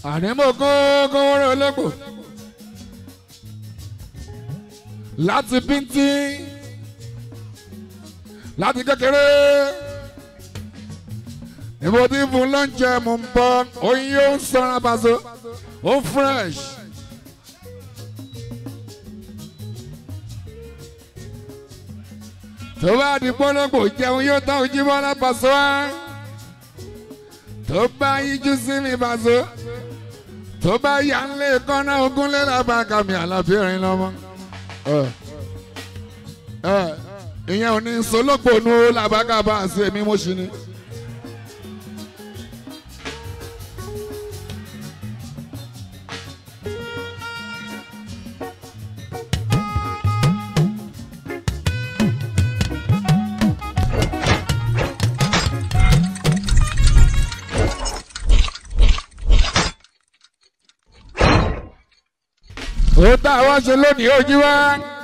àní mo kó kówóró olóko láti bíntín láti kékeré ìbò tí fún lọ́njẹ mò ń bọ́ oyin yóò ń sọ̀rọ̀ àbàzọ ó fresh. tó bá di pọ́nlọ́pọ̀ jẹun yóò tán ojú bọ́lá pàṣẹ wá tó bá yíjú sí mi pàṣẹ tó bá yà ń lé kọ́nà ogún lé lábàá kàmì àlàbíyẹ̀rin lọ́mọ. ìyẹn ò ní sológbò nu làbákàbá àti èmi mo ṣì ní. ó tá a wá ṣe lónìí ojú wa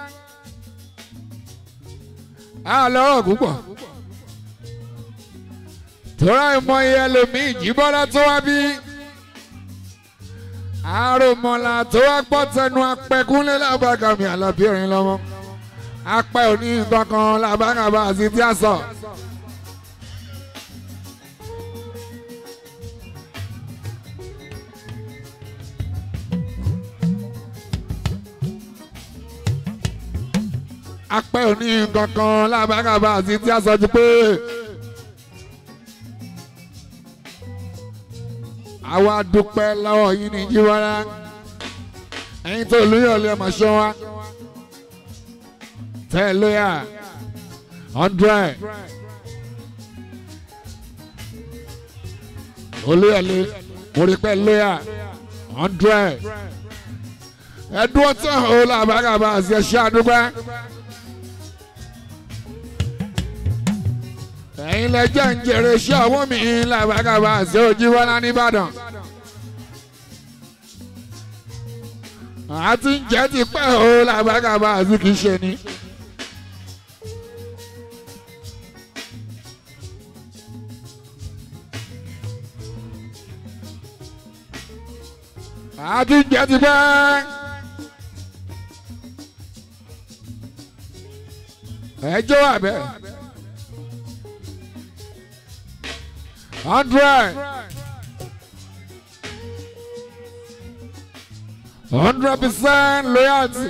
á lọ́rọ̀ púpọ̀ tóra ìmọ̀ iye ẹlòmíì jíbọ́lá tó wá bí àròmọ̀là tó wá gbọ́ tẹnu apẹ̀kúnlé lábàgàmì àlàbíyẹ̀rin lọ́mọ apẹ̀ òní nǹkan kan làbàgàbà àti tí a sọ. apẹ́ òní kankan lábàkàbà àti tí a sọ ju pé àwa dúpẹ́ lọ́wọ́ yín ní jíwárá ẹ̀yin tó lóyọ̀lẹ́ ọmọ ṣọ́ wa tẹ́ lóyà hundred olóyọ̀lẹ́ orípẹ́ lóyà hundred ẹ̀dùn ọ̀tọ̀ ọ̀hún làbàkàbà àti ẹ̀ṣẹ́ àdúgbò. ẹ̀yin lẹ jẹ́ ń jèrè iṣẹ́ ọwọ́ mi làbàkàbà àti Òjìbọ́lá nìbàdàn. àti ń jẹ́ ti pẹ́ o làbàkàbà àti kìí ṣe ni. àti ń jẹ́ ti pẹ́. ẹjọ́ àbẹ́. hundred hundred percent loyalty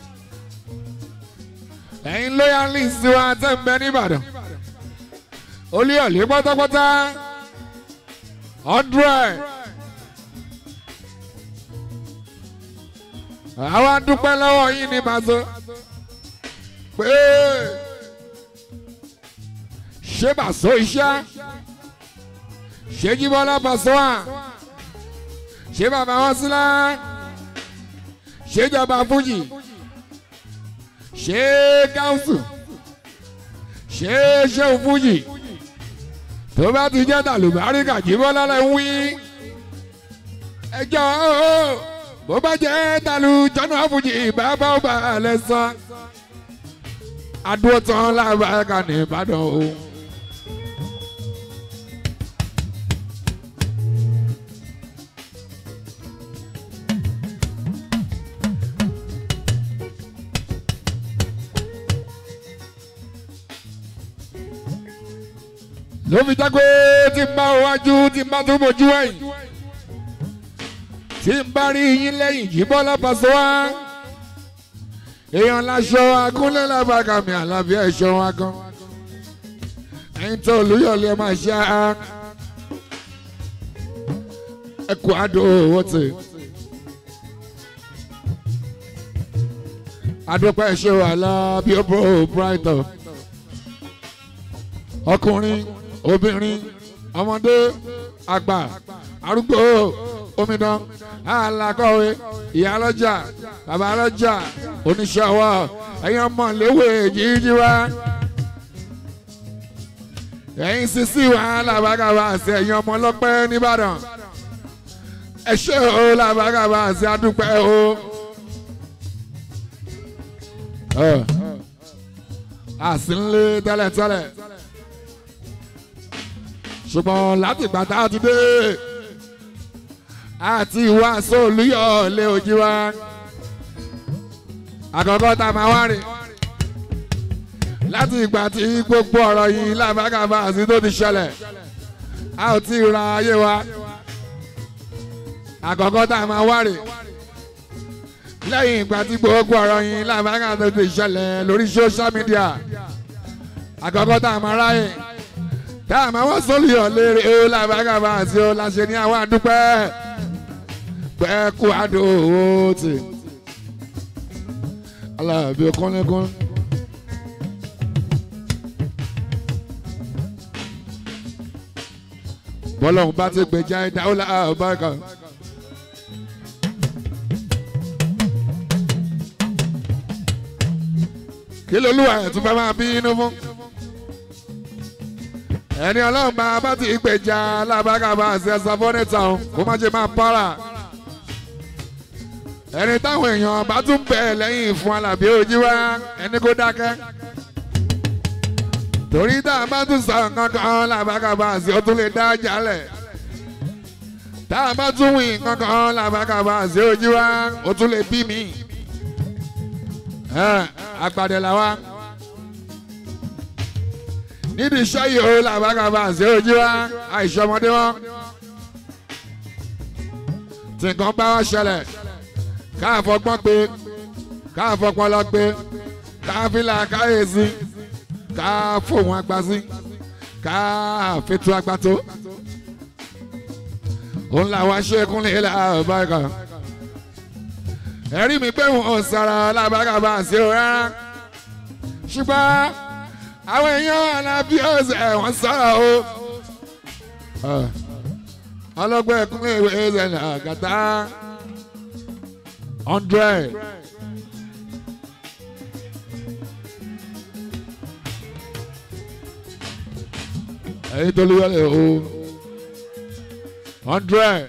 ẹ̀yin loyalist wa tẹ̀ ń bẹ nìbàdàn olúyọ̀lé pátápátá hundred àwa dúpẹ́ lọ́wọ́ yín ní màzó pé ṣé màzó iṣẹ́ ṣé Jíbọ́lá Pasuma ṣé bàbá wọn sílá ṣé jọba fújì ṣé káwùsù ṣé ṣéun fújì tó bá ti jẹ́ tàlùbáríkà Jíbọ́lá lẹ́ ń wí ẹjọ́ bó bá jẹ́ tàlù jọ́nà fújì bàbá ọba alẹ́ sọ adúró tán lábàáká ní Ìbàdàn o. ló fi jágbé tí n bá wájú tí n bá tó bójú ẹ̀yìn tí n bá rí yín lẹ́yìn Jíbọ́lá Pasuma èèyàn láṣọ agúnlẹ̀ lábàgàmì àlàbí ẹ̀ṣọ́ wa gan ẹ̀yin tó olúyọ̀lẹ̀ máa ṣe á ẹkọ àdó owó tè adúpẹ́ ẹ̀ṣọ́ àlàbí ọ̀bọ̀ brighton ọkùnrin obìnrin ọmọdé àgbà arúgbó omidan alakọ̀wé ìyálọ́jà babalọ́jà oníṣòwò ẹ̀yin ọmọ léwé jíjí wá ẹ̀yin sisi wà làbàgàbà àti ẹ̀yin ọmọ ọlọ́pẹ́ nìbàdàn ẹ ṣé o làbàgàbà àti adúpẹ́ o. àsìnlé tẹ́lẹ̀tẹ́lẹ̀ ṣùgbọ́n láti ìgbà tá a ti dé àti ìwà sólúyọ̀ lé ojú wa àkọ́kọ́ tá a máa wá rè láti ìgbà tí gbogbo ọ̀rọ̀ yìí làbákàbá àti tó ti ṣẹlẹ̀ a ò tí ì ra ayé wa àkọ́kọ́ tá a máa wá rè lẹ́yìn ìgbà tí gbogbo ọ̀rọ̀ yìí làbákàbá tó ti ṣẹlẹ̀ lórí social media àkọ́kọ́ tá a máa ráyè tá a máa wọ́n sólùyọ̀ léèrè ó làbákàbá àti ó láṣẹ ní àwọn àdúpẹ́ pẹ́ kó àdó owó tì alábí kọ́lẹ́kọ́n. bọ́lọ́hún bá ti gbèjà ẹ̀dá ó láà bákan. kí lolúwa ẹ̀ tún fẹ́ máa bí inú fún. ẹni ọlọ́run bá bá ti gbèjà alábàgàbà àti ẹ̀sán fọ́nẹ́tà kó má ṣe máa para ẹni táwọn èèyàn bá tún bẹ̀ lẹ́yìn fún alábí ojú wa ẹni kó dákẹ́ torí tá a bá tún sọ nǹkan kan làbákàbá sí ó tún lè dá jálẹ̀ tá a bá tún wí nǹkan kan làbákàbá sí ojú wa ó tún lè bí mi àgbàdẹ làwa nídìí iṣẹ́ yìí ó làbákàbá sí ojú wa àìsọmọdé wọn tí nǹkan bá wá ṣẹlẹ̀ káàfọgbọ́n pé káàfọpọlọ pé káàfilà káyèsí káàfòhun agbásí káàfètò agbátó òun làwọn ṣẹ́kúnlé làbáyé ẹ̀rí mi pé wọn ò sọ̀rọ̀ làbákàbà sí o rárá ṣùgbọ́n àwọn èèyàn alábí ọ̀sẹ̀ wọ́n sọ̀rọ̀ o ọlọ́gbọ́n ẹ̀kúnlé ìwé ẹ̀sẹ̀ nàgàtà hundred. ẹyin tó lóyún ẹ o hundred.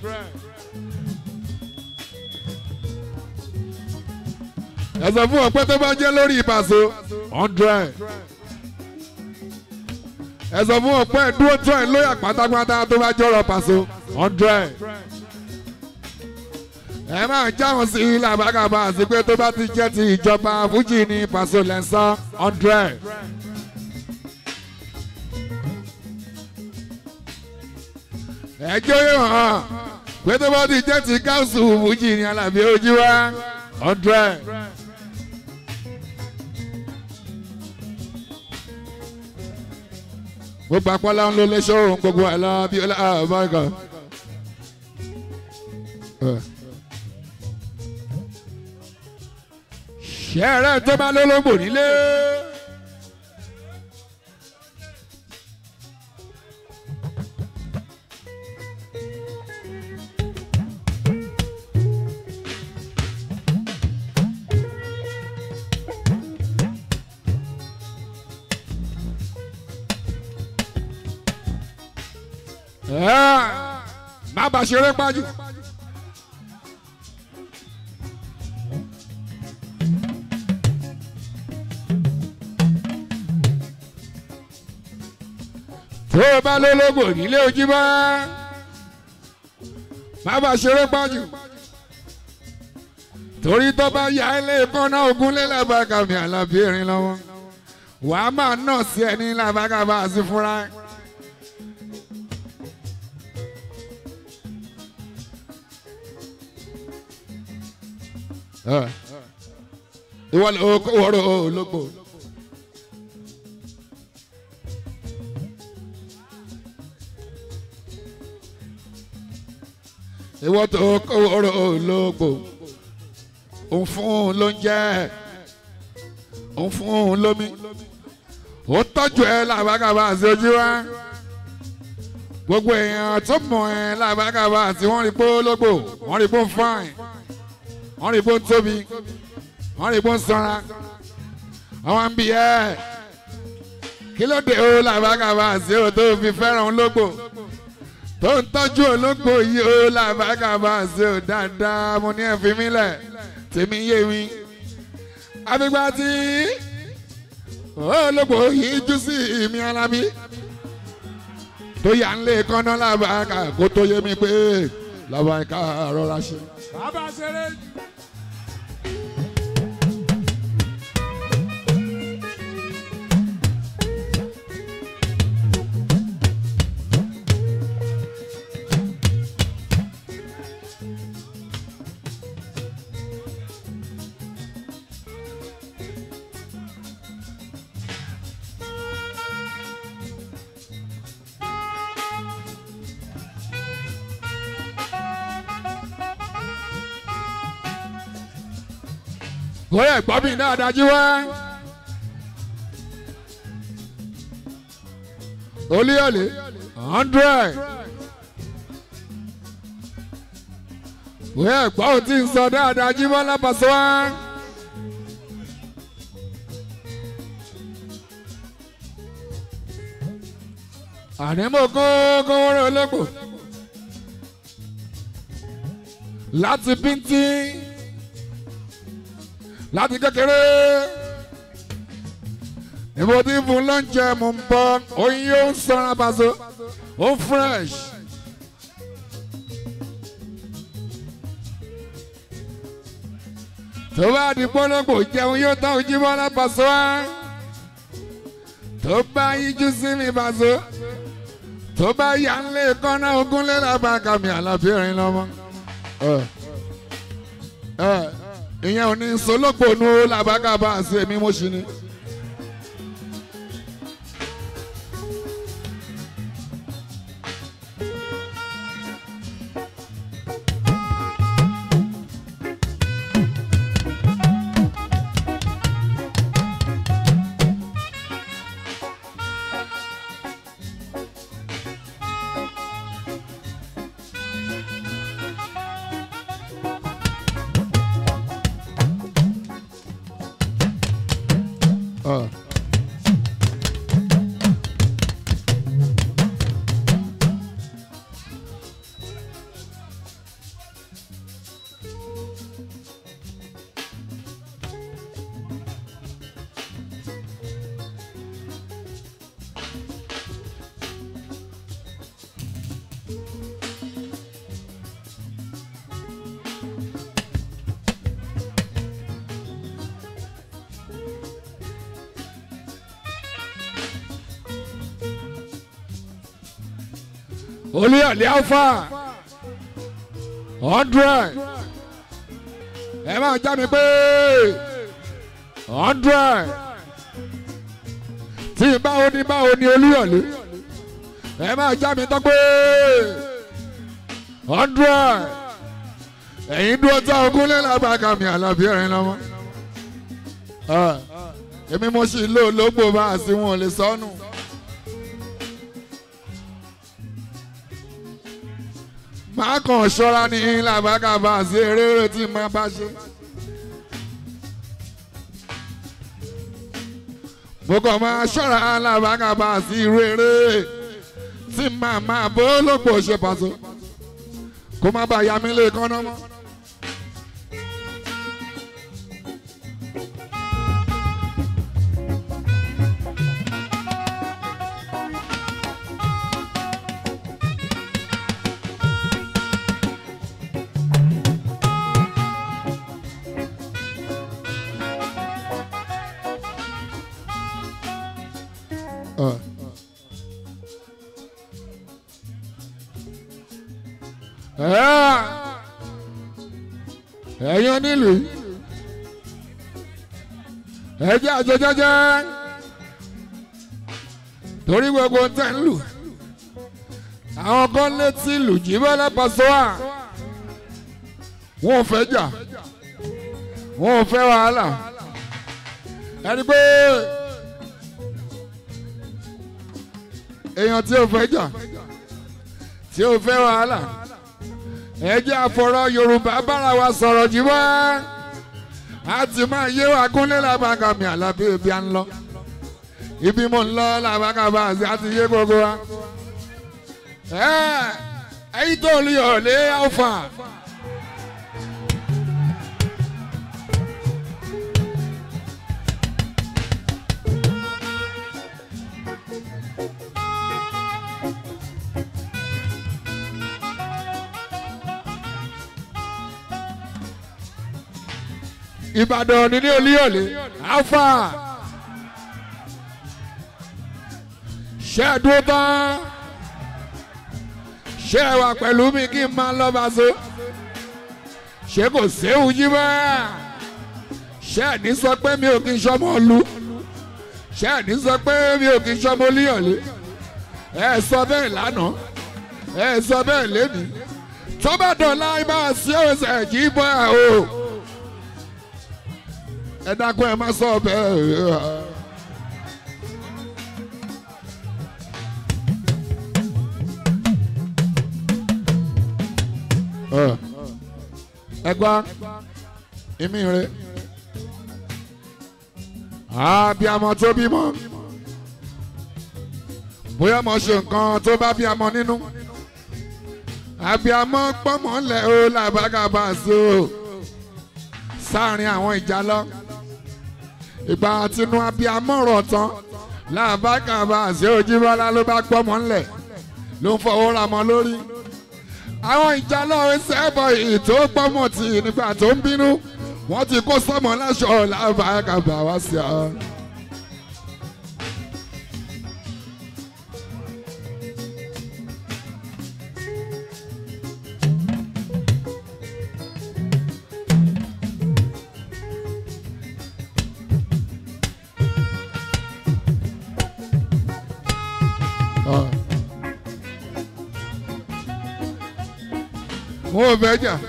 ẹ sọ fún ọpẹ tó bá jẹ lórí ìbàṣọ hundred. ẹ sọ fún ọpẹ dúró tó ẹ lóyà pátápátá tó bá jọrọ pàṣọ hundred ẹ máa jáwọn sí làbákàbà àti pé tó bá ti jẹ́ ti ìjọba fújì ní pàṣẹ lẹ́sán hundred. ẹjọ́ yóò hàn pé tó bá ti jẹ́ ti káùsù fújì ní alábí ojú wa hundred. gbogbo apọ́lá ń lo léṣọ́ òun gbogbo ẹ̀ lọ bí ọlá àbáyọ̀. ṣẹ́ẹ̀rẹ́ tó bá lólógbò nílé. má bàa ṣeré pájú. tó o bá lólógbò nílé ojú bá má bàa ṣeré pájú. torí tó bá ya ilé kọ́nà ogun lé làbàkàmì àlàbí erin lọ́wọ́ wàá máa nà sí ẹni làbàkàbà sí fúnra. ìwọ ló kó wọ́rọ̀ ológbò. ìwọ tó kó wọ́rọ̀ ológbò. òun fún un lóúnjẹ òun fún un lómi ó tọ́jú ẹ làbákàbà àti ojú wa gbogbo èèyàn tó mọ̀ ẹ́ làbákàbà àti wọ́n rí pé ológbò wọ́n rí pé ó ń fáìn wọ́n rí bó ń tóbi wọ́n rí bó ń sanra àwọn ń bi ẹ́ kí ló dé o làbákàbà sí o tó fi fẹ́ràn ológbò tó ń tọ́jú ológbò yìí o làbákàbà sí o dáadáa mo ní ẹ fi mí lẹ̀ tèmi yé mi àfìgbà tí ológbò yìí jú sí ìmí alábí tó yà ń lé kọ́nà làbákà kó tó yé mi pé lọ́ba ká rọra ṣe. bàbá ṣeré jù. bóyá ẹ̀gbọ́n mi náà dájú wá. olíyọ̀lé hundred. bóyá ẹ̀gbọ́n ò tí ń sọ dáadáa jí bọ́lá pàṣẹ wá. àní mo kó kówóró olóko láti bíntín láti kékeré ìbò tí fún lọ́njẹ mò ń bọ́ oyin yóò ń sọ̀rọ̀ àbàzọ ó fresh. tó bá di pọ́nlọ́pọ̀ jẹun yóò tán ojú bọ́lá pàṣẹ wá tó bá yíjú sí mi pàṣẹ tó bá yà ń lé kọ́nà ogún lé lábàá kàmì àlàbíyẹ̀rin lọ́mọ. ìyẹn ò ní sológbò nu làbágàbà àti èmi mo ṣì ní. Uh. olùyọ̀lẹ̀ alfa hundred ẹ máa já mi pé hundred tí báwo ni báwo ni olùyọ̀lẹ̀ ẹ máa já mi tán pé hundred ẹ̀yin dúró tá ogún lẹ́làbàkà mi àlàbí ẹ̀rín lọ́mọ èmi mo sì lò lógbò bá a sí wọn ò lè sọnù. máa kàn ṣọ́ra ní làbákàbà sí eré tí máa bá ṣe. mo kàn máa ṣọ́ra làbákàbà sí irú eré tí màá máa bó lópò ṣe pàṣẹ kó má bàa yá mi lè kánná mọ́. Uh. ẹ̀yin onílù ẹ jẹ́ àjọ jẹ́jẹ́ torí gbogbo tẹ̀ ń lù àwọn kan létí lù jí bọ́lá pàṣẹwà wọn ò fẹ́ jà wọn ò fẹ́ wàhálà ẹni pé èèyàn tí ò fẹ́ jà tí ò fẹ́ wàhálà ẹ jẹ́ àfọ̀rọ̀ Yorùbá bára wa sọ̀rọ̀ jí wá a ti máa yé wa kúnlẹ̀ làbàkà mi àlàbí ibi à ń lọ ibi mo ń lọ làbàkà bá a sì á ti yé gbogbo wa. ẹ ẹyin tó lè yọ̀ lé alfa. ìbàdàn nílé olíyọ̀lé alfa ṣe é dúró tán ṣé ẹ wà pẹ̀lú mi kí n máa lọ́ba so ṣé kò séwu yí bẹ́ẹ̀ ṣé ẹ̀ ní sọ pé mi ò kí n ṣọmọ lu ṣé ẹ̀ ní sọ pé mi ò kí n ṣọmọ olíyọ̀lé ẹ sọ bẹ́ẹ̀ lánàá ẹ sọ bẹ́ẹ̀ lẹ́nìí tó bá dọ̀la ibà sí ọ̀sẹ̀ jí bọ́ ẹ̀ o ẹ dákun ẹ má sọ bẹ́ẹ̀. ẹ gbọ́ ìmí rẹ àbíamọ tó bímọ bóyá mo ṣe nǹkan tó bá bíamọ nínú àbíamọ pọ́nmọ́ lẹ̀ ó làbágàbà so sáàrin àwọn ìjà lọ ìgbà tinú àbíamọ rọ̀ tán làbágàbà sí Òjíbọ́lá ló bá pọ́nmọ́ lẹ̀ ló ń fọwọ́ ra mọ́ lórí àwọn ìjà lọ́wọ́ sẹ́bọ̀ yìí tó pọ́nmọ́ tì nígbà tó ń bínú wọ́n ti kó sọ́mọ láṣọ làbágàbà wá sí ọ. wọn ò fẹ́ jà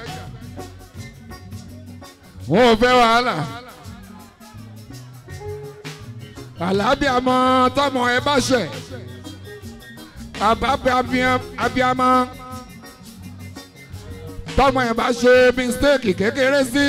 wọn ò fẹ́ wàhálà àlàáfíàmọ tọmọ ẹ bá ṣẹ àbábẹ abíamọ tọmọ ẹ bá ṣe mistake kékeré sí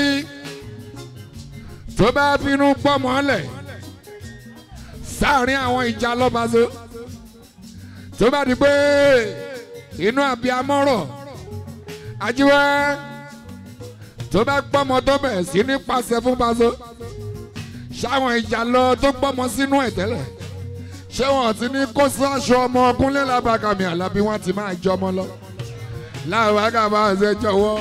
tó bá bínú pọmọ lẹ sáàrin àwọn ìjà lọ́bàṣọ tó bá di pé inú abiyamọ rọ̀ ajíwẹ́ tó bá gbọ́mọ tó bẹ̀rẹ̀ sí ní pàṣẹ fún pàṣẹ ṣáwọn ìjà lọ tó gbọ́mọ sínú ẹ̀ tẹ́lẹ̀ ṣé wọn ti ní kó sáṣọ ọmọ ọkùnrin lábàkàmì àlàbí wọn ti máa jọmọ lọ láwọn àgàbà ṣe jọ̀wọ́.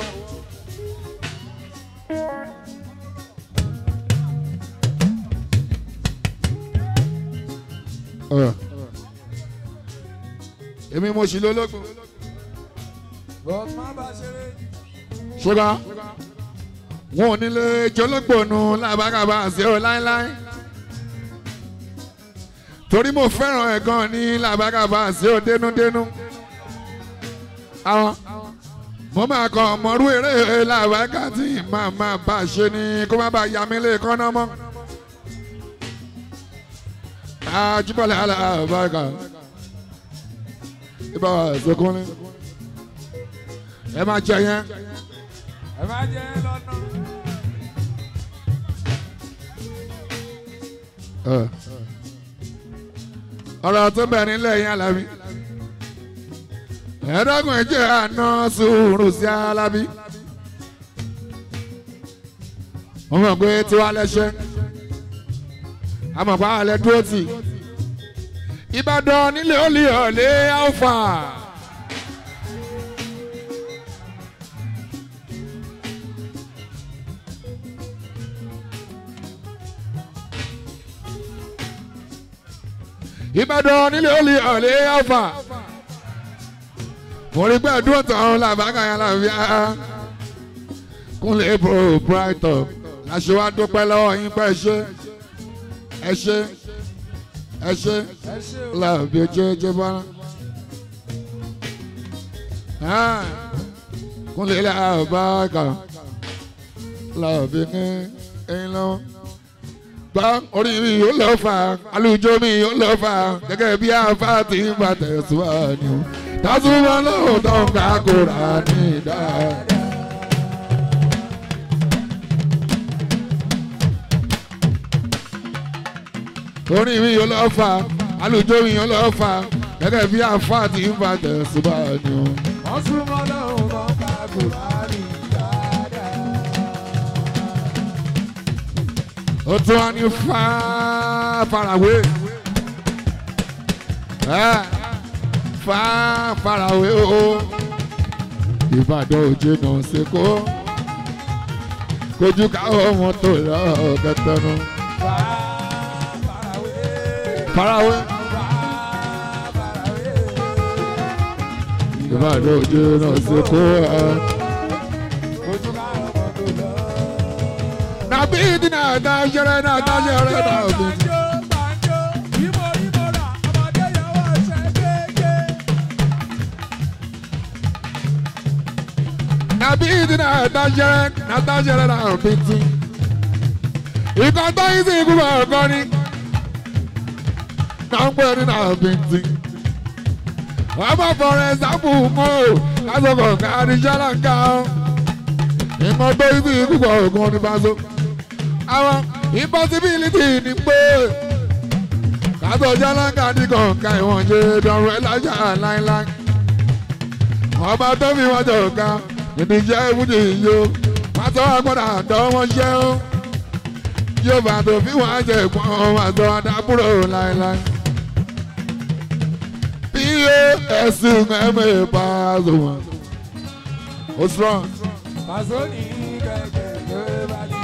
èmi mo ṣì lólógbò ṣùgbọ́n wọn ò nílé jọlọ́gbọ̀nù làbákàbà àṣẹ ọ láéláé torí mo fẹ́ràn ẹ̀ gan ní làbákàbà àṣẹ ọ dénúdénú àwọn mo máa kọ ọmọrú eré làbákà tí màá máa bá a ṣe ni kó má bàa yà mí lé kọ́nà mọ́ àjùbọ̀lẹ̀ alábàkà ibà ṣokùnrin ẹ máa jẹ yẹn. ẹ máa jẹ yẹn lọ́nà. ọ̀rọ̀ tó bẹ̀ nílẹ̀ yẹn alábí. ẹ̀ẹ́dọ́gùn ẹ̀jẹ̀ àná sùúrù sí alábí. wọ́n mọ̀ pé tiwa lẹ́sẹ̀. àmọ̀ pa àlẹ́ dúró tì. Ìbàdàn nílé olè ọ̀lẹ́ alfa. Ìbàdàn nílé olè ọ̀lẹ́ alfa. mo rí pé dúró tán làbákà yẹn làbíà. kúnlẹ̀ proprietor láṣẹ wa dúpẹ́ lọ́wọ́ yín pẹ́ ṣe ẹ ṣe ẹ ṣe ẹ ṣe o. làbí ojú ojú bá kúnlẹ̀ làbákà làbí ní ẹyin lọ́wọ́ gbọ́ orí mi yóò lọ fà alùjọ mi yóò lọ fà gẹ́gẹ́ bí afá ti ń bá tẹ̀síwájú tásùmọ́ lọ́wọ́ tó ń ká kóra ní dáadáa. orin mi yóò lọ fà alùjọ mi yóò lọ fà gẹ́gẹ́ bí afá ti ń bá tẹ̀síwájú. wọ́n súnmọ́ lọ́hùn tó ń ka kùránì dáadáa. ó tún wá ní fá farawé ẹ fá farawé o ìbàdàn òjé náà ṣe kó kojú káwọn mọ́tò lọ kẹtẹnu. farawé ìbàdàn ojú náà ṣe kó ẹ. nàbí ìdínà àdájẹrẹ náà àdájẹrẹ náà òbí. nàbí ìdínà àdájẹrẹ náà àdájẹrẹ náà òbí tí. ìkan tó yín sí ikú bọ̀ ọ̀gọ́ ni. náà ń pè ní náà òbí tí. ọmọ fọrẹ sábù mọ́ ò lásọ̀kọ̀ káàdì ṣáláńgá ọ́. ìmọ̀ tó yín sí ikú bọ̀ ọ̀gọ́ ni bá so àwọn impossibility ni pé kátó jálánkà ní kọ̀ọ̀ká ìwọ̀n ṣe dọ̀rọ̀ ẹ̀ lájà láíláí. ọba tó fi wọn jọ ká ìdí jẹ́ ìwúdì yìí o pátó agbọ́dọ̀ àtọ́ wọn ṣẹ́ o yóò bá tó fi wọn jẹ ìpọ́n àtọ́ àdábúrò láíláí. bí o ẹ̀sùn ẹ̀mẹ̀ bá a sọ wọn. ó strong. Pàṣẹ ní kẹ̀kẹ́ ló bá dé.